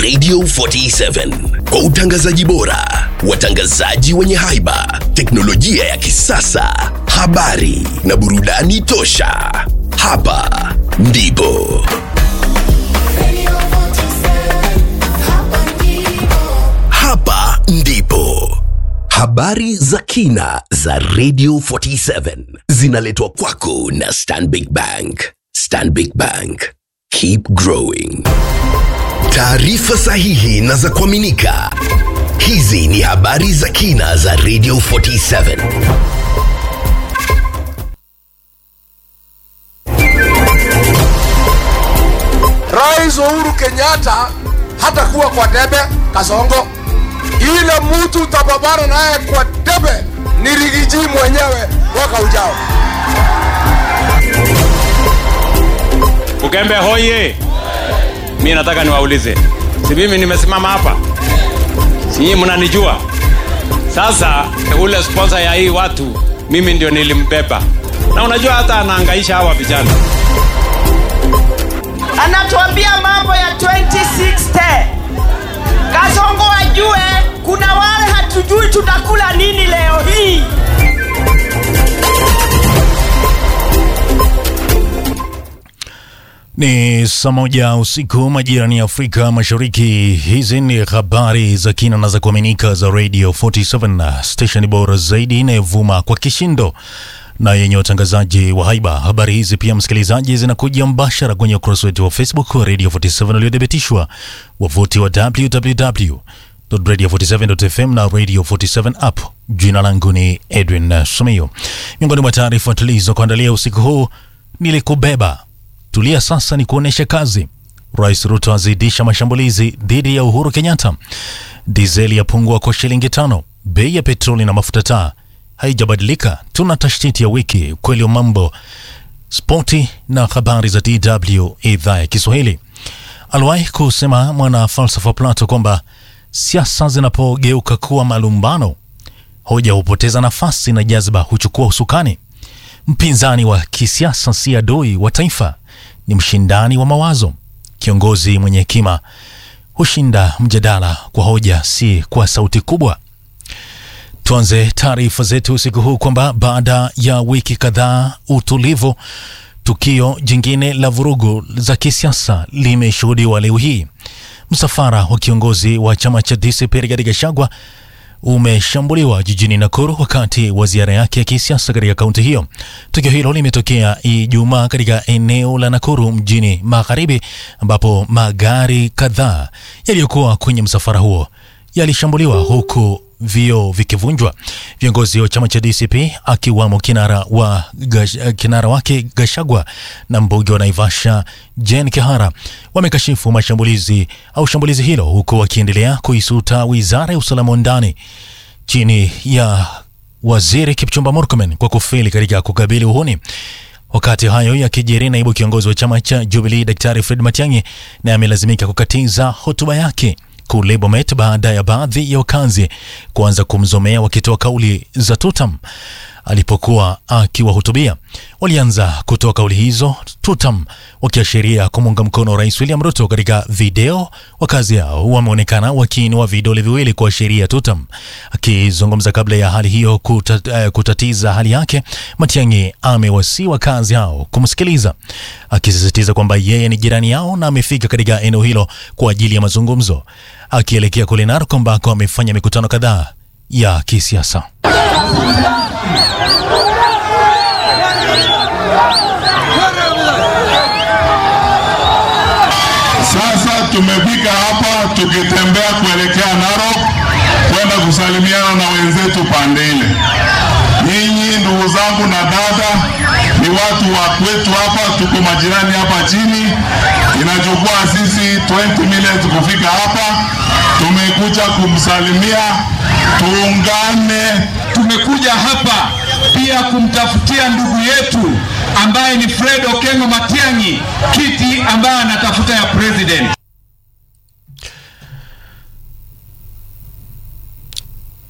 Radio 47 kwa utangazaji bora, watangazaji wenye haiba, teknolojia ya kisasa, habari na burudani tosha. Hapa ndipo hapa ndipo habari za kina za Radio 47 zinaletwa kwako na Stanbic Bank. Stanbic Bank, keep growing. Taarifa sahihi na za kuaminika. Hizi ni habari za kina za Radio 47. Rais Uhuru Kenyatta hatakuwa kwa debe Kasongo. Ile mtu utapambana naye kwa debe ni Rigiji mwenyewe mwaka ujao. Ukembe hoye! Mi nataka niwaulize, si mimi nimesimama hapa, si nyinyi mnanijua? Sasa ule sponsor ya hii watu mimi ndio nilimbeba, na unajua hata anaangaisha hawa vijana. anatuambia mambo ya 2060 kasongo ajue kuna wale hatujui tutakula nini leo hii Ni saa moja usiku majirani ya Afrika Mashariki. Hizi ni habari za kina na za kuaminika za Radio 47 station bora zaidi inayovuma kwa kishindo na yenye watangazaji wa haiba. Habari hizi pia, msikilizaji, zinakuja mbashara kwenye ukurasa wetu wa Facebook wa Radio 47 uliothibitishwa, wavuti wa www.radio47.fm na Radio 47 app. Jina langu ni Edwin Sumio. Miongoni mwa taarifa tulizokuandalia usiku huu, nilikubeba Tulia sasa ni kuonesha kazi. Rais Ruto azidisha mashambulizi dhidi ya Uhuru Kenyatta. Dizeli yapungua kwa shilingi tano. Bei ya petroli na mafuta taa haijabadilika. Tuna tashtiti ya wiki, ukweli wa mambo, spoti na habari za DW idhaa ya Kiswahili. Aliwahi kusema mwana falsafa Plato kwamba siasa zinapogeuka kuwa malumbano, hoja hupoteza nafasi na jazba huchukua usukani. Mpinzani wa kisiasa si adui wa taifa, ni mshindani wa mawazo. Kiongozi mwenye hekima hushinda mjadala kwa hoja, si kwa sauti kubwa. Tuanze taarifa zetu usiku huu kwamba baada ya wiki kadhaa utulivu, tukio jingine la vurugu za kisiasa limeshuhudiwa leo hii. Msafara wa kiongozi wa chama cha DCP Rigathi Gachagua umeshambuliwa jijini Nakuru wakati wa ziara yake ya kisiasa katika kaunti hiyo. Tukio hilo limetokea Ijumaa katika eneo la Nakuru mjini magharibi, ambapo magari kadhaa yaliyokuwa kwenye msafara huo yalishambuliwa huku vioo vikivunjwa. Viongozi wa chama cha DCP akiwamo kinara, wa, gash, kinara wake Gashagwa na mbunge wa Naivasha Jen Kihara wamekashifu mashambulizi au shambulizi hilo huku wakiendelea kuisuta wizara ya usalama wa ndani chini ya waziri Kipchumba Murkomen kwa kufeli katika kukabili uhuni. Wakati hayo yakijiri, naibu kiongozi wa chama cha Jubilee Daktari Fred Matiang'i naye amelazimika kukatiza hotuba yake kule Bomet baada ya baadhi ya wakazi kuanza kumzomea wakitoa kauli za tutam alipokuwa akiwahutubia. Walianza kutoa kauli hizo tutam, wakiashiria kumuunga mkono Rais William Ruto. Katika video, wakazi hao wameonekana wakiinua vidole viwili kuashiria tutam. Akizungumza kabla ya hali hiyo kutat, uh, kutatiza hali yake, Matiang'i amewasii wakazi hao kumsikiliza, akisisitiza kwamba yeye ni jirani yao na amefika katika eneo hilo kwa ajili ya mazungumzo, akielekea kule Narok ambako amefanya mikutano kadhaa ya kisiasa. Sasa tumefika hapa tukitembea kuelekea Narok kwenda kusalimiana na wenzetu pande ile. Nyinyi ndugu zangu na dada, ni watu wa kwetu hapa, tuko majirani hapa chini. Inachukua sisi 20 minutes kufika hapa. Tumekuja kumsalimia, tuungane. Tumekuja hapa pia kumtafutia ndugu yetu ambaye ni Fred Okengo Matiang'i kiti ambaye anatafuta ya president.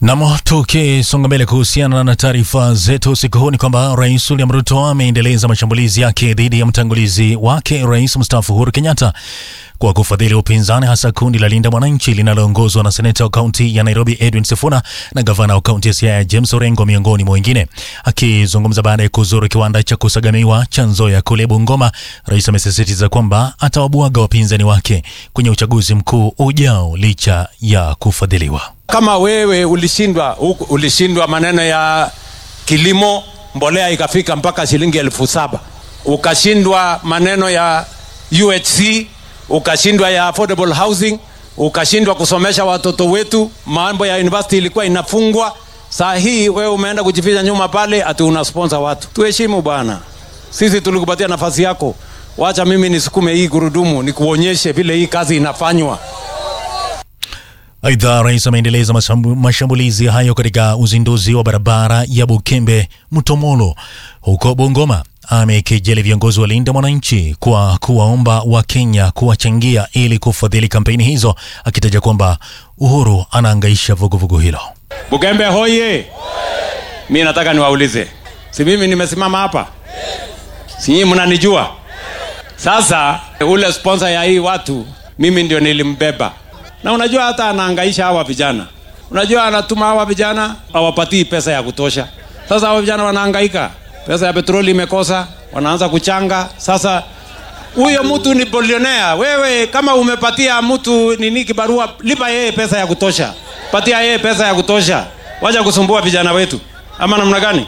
Nam, tukisonga mbele kuhusiana na taarifa zetu usiku huu ni kwamba Rais William Ruto ameendeleza mashambulizi yake dhidi ya mtangulizi wake Rais mstaafu Uhuru Kenyatta kwa kufadhili upinzani, hasa kundi la Linda Mwananchi linaloongozwa na seneta wa kaunti ya Nairobi Edwin Sifuna na gavana wa kaunti ya Siaya James Orengo miongoni mwa wengine. Akizungumza baada ya kuzuru kiwanda cha kusagamiwa cha Nzoia kule Bungoma, rais amesisitiza kwamba atawabwaga wapinzani wake kwenye uchaguzi mkuu ujao licha ya kufadhiliwa. kama wewe ulishindwa huku- ulishindwa maneno ya kilimo mbolea ikafika mpaka shilingi elfu saba ukashindwa maneno ya UHC ukashindwa ya affordable housing ukashindwa kusomesha watoto wetu mambo ya university ilikuwa inafungwa saa hii wewe umeenda kujificha nyuma pale ati una sponsor watu tuheshimu bwana sisi tulikupatia nafasi yako wacha mimi nisukume hii gurudumu nikuonyeshe vile hii kazi inafanywa Aidha, rais ameendeleza mashambu- mashambulizi hayo katika uzinduzi wa barabara ya Bukembe Mtomolo huko Bungoma. Amekejeli viongozi wa Linda Mwananchi kwa kuwaomba Wakenya kuwachangia ili kufadhili kampeni hizo, akitaja kwamba Uhuru anaangaisha vuguvugu hilo. Bugembe hoye! Mi nataka niwaulize, si mimi nimesimama hapa, si nyinyi mnanijua? Sasa ule sponsor ya hii watu mimi ndio nilimbeba, na unajua hata anaangaisha hawa vijana. Unajua anatuma hawa vijana hawapatii pesa ya kutosha. Sasa hawa vijana wanahangaika, pesa ya petroli imekosa, wanaanza kuchanga. Sasa huyo mtu ni bilionea. Wewe kama umepatia mtu nini kibarua, lipa yeye pesa ya kutosha, patia yeye pesa ya kutosha, wacha kusumbua vijana wetu, ama namna gani?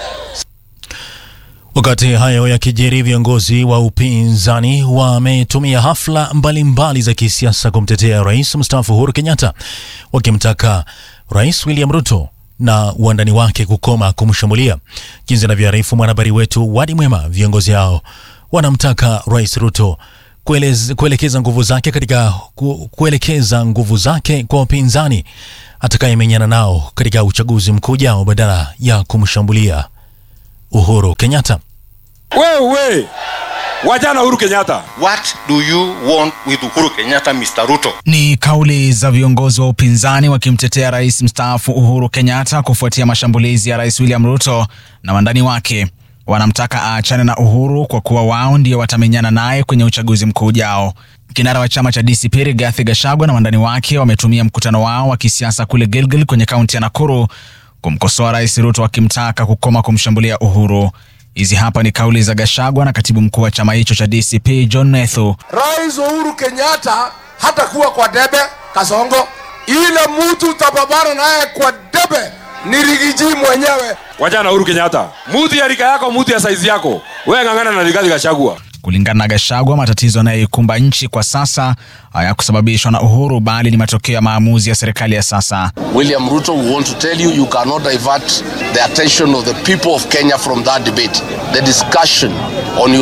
Wakati hayo yakijiri, viongozi wa upinzani wametumia hafla mbalimbali mbali za kisiasa kumtetea rais mstaafu Uhuru Kenyatta, wakimtaka Rais William Ruto na wandani wake kukoma kumshambulia. Jinsi anavyoarifu mwanahabari wetu Wadi Mwema, viongozi hao wanamtaka Rais Ruto kuelez, kuelekeza nguvu zake katika ku, kuelekeza nguvu zake kwa upinzani atakayemenyana nao katika uchaguzi mkuu ujao badala ya kumshambulia Uhuru Kenyatta. wewe wajana Uhuru Kenyatta What do you want with Uhuru Kenyatta, Mr. Ruto? Ni kauli za viongozi wa upinzani wakimtetea rais mstaafu Uhuru Kenyatta kufuatia mashambulizi ya rais William Ruto na wandani wake. Wanamtaka aachane na Uhuru kwa kuwa wao ndio watamenyana naye kwenye uchaguzi mkuu ujao. Kinara wa chama cha DCP Rigathi Gachagua na wandani wake wametumia mkutano wao wa kisiasa kule Gilgil kwenye kaunti ya Nakuru kumkosoa rais Ruto wakimtaka kukoma kumshambulia Uhuru. Hizi hapa ni kauli za Gachagua na katibu mkuu wa chama hicho cha DCP John Nethu. Rais Uhuru Kenyatta hatakuwa kwa debe Kasongo. Ile mtu utapambana naye kwa debe ni Rigiji mwenyewe. Wajana Uhuru Kenyatta, mtu ya rika yako, mtu ya saizi yako, wewe ng'ang'ana na Rigathi Gachagua. Kulingana na Gachagua, matatizo yanayoikumba nchi kwa sasa hayakusababishwa na Uhuru bali ni matokeo ya maamuzi ya serikali ya sasa. William Ruto, we want to tell you, you cannot divert the attention of the people of Kenya from that debate. The discussion on your